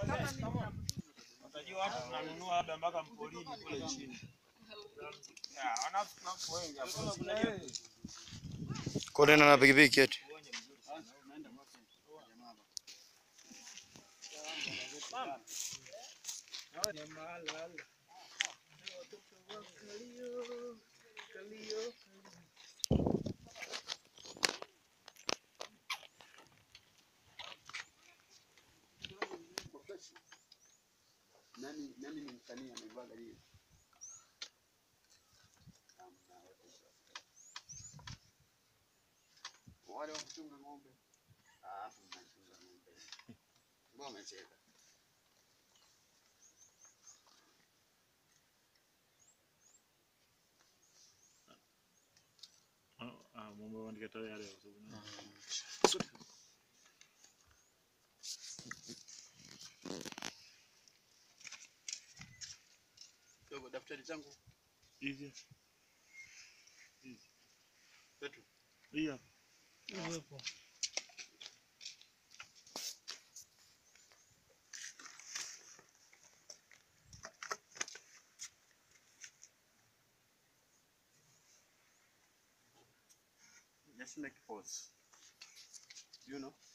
Utajua watu tunanunua labda mpaka mpolini kule chini. Ya, wanafu wengi hapo. Kwa nini na pikipiki eti? Nani nani ni msanii ameivaga hiyo? Wale wa kuchunga ng'ombe. Ah, mnachunga ng'ombe. Mbona umecheka? Dogo daftari zangu Hizi. Petro. Hiyo. Just make pause. You know?